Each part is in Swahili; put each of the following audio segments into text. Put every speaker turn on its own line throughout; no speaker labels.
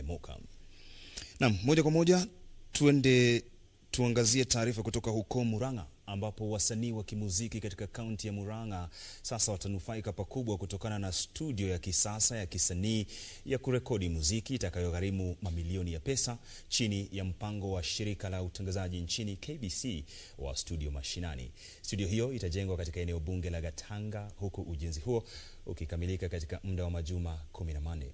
Lemoka. Naam, moja kwa moja tuende tuangazie taarifa kutoka huko Murang'a ambapo wasanii wa kimuziki katika kaunti ya Murang'a sasa watanufaika pakubwa kutokana na studio ya kisasa ya kisanii ya kurekodi muziki itakayogharimu mamilioni ya pesa chini ya mpango wa shirika la utangazaji nchini KBC wa Studio Mashinani. Studio hiyo itajengwa katika eneo bunge la Gatanga huku ujenzi huo ukikamilika katika muda wa majuma 14.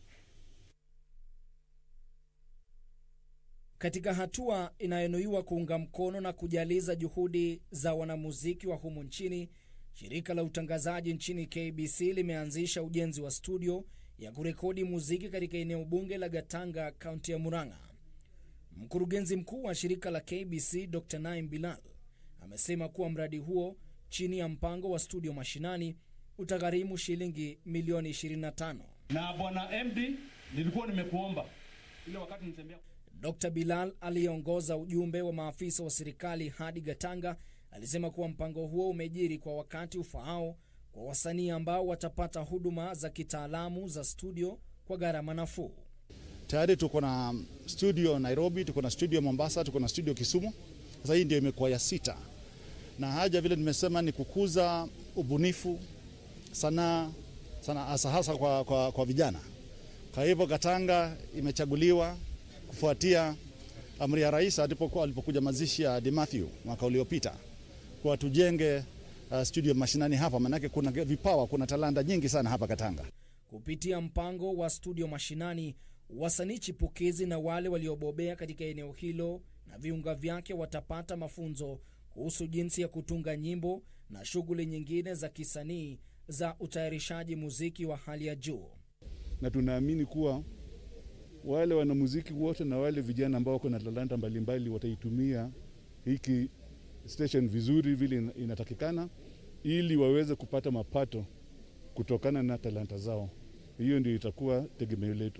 Katika hatua inayonuiwa kuunga mkono na kujaliza juhudi za wanamuziki wa humu nchini, shirika la utangazaji nchini KBC limeanzisha ujenzi wa studio ya kurekodi muziki katika eneo bunge la Gatanga, kaunti ya Murang'a. Mkurugenzi mkuu wa shirika la KBC Dr. Naim Bilal amesema kuwa mradi huo chini ya mpango wa studio mashinani utagharimu shilingi milioni 25.
Na bwana MD, nilikuwa nimekuomba ile wakati nitembea
Dr. Bilal aliyeongoza ujumbe wa maafisa wa serikali hadi Gatanga alisema kuwa mpango huo umejiri kwa wakati ufaao kwa wasanii ambao watapata huduma za kitaalamu za studio kwa gharama nafuu.
Tayari tuko na studio Nairobi, tuko na studio Mombasa, tuko na studio Kisumu. Sasa hii ndio imekuwa ya sita, na haja vile nimesema ni kukuza ubunifu, sanaa sana, hasa hasa kwa, kwa, kwa vijana. Kwa hivyo Gatanga imechaguliwa kufuatia amri ya rais alipokuwa alipokuja mazishi ya De Mathew mwaka uliopita kwa tujenge uh, studio mashinani hapa, maanake kuna vipawa, kuna talanta nyingi sana hapa Katanga.
Kupitia mpango wa studio mashinani, wasanii chipukizi na wale waliobobea katika eneo hilo na viunga vyake watapata mafunzo kuhusu jinsi ya kutunga nyimbo na shughuli nyingine za kisanii za utayarishaji muziki wa hali ya juu.
Na tunaamini kuwa wale wanamuziki wote na wale vijana ambao wako na talanta mbalimbali wataitumia hiki station vizuri vile inatakikana, ili waweze kupata mapato kutokana na talanta zao. Hiyo ndio itakuwa tegemeo letu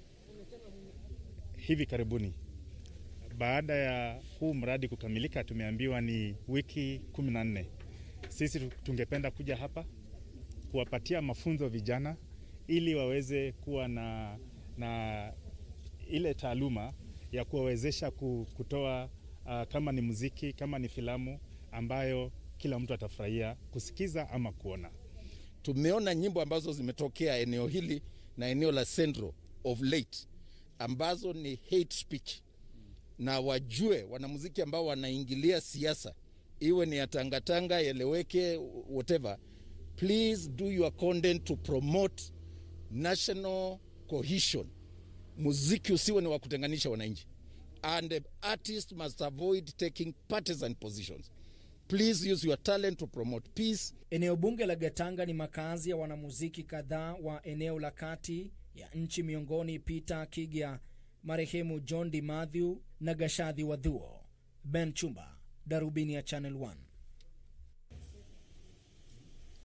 hivi karibuni. Baada ya huu mradi kukamilika, tumeambiwa ni wiki kumi na nne. Sisi tungependa kuja hapa kuwapatia mafunzo vijana ili waweze kuwa na, na ile taaluma ya kuwawezesha kutoa uh, kama ni muziki, kama ni filamu ambayo kila mtu atafurahia kusikiza ama kuona.
Tumeona nyimbo ambazo zimetokea eneo hili na eneo la Central of late ambazo ni hate speech, na wajue wanamuziki ambao wanaingilia siasa, iwe ni ya tangatanga, yeleweke, whatever, please do your content to promote national cohesion muziki usiwe ni wa kutenganisha wananchi and the artist must avoid taking partisan positions please use your talent to promote peace
Eneo bunge la Gatanga ni makazi ya wanamuziki kadhaa wa eneo la kati ya nchi, miongoni Peter Kigya, marehemu John Di Mathew na Gashadhi Wadhuo. Ben Chumba, Darubini ya Channel 1.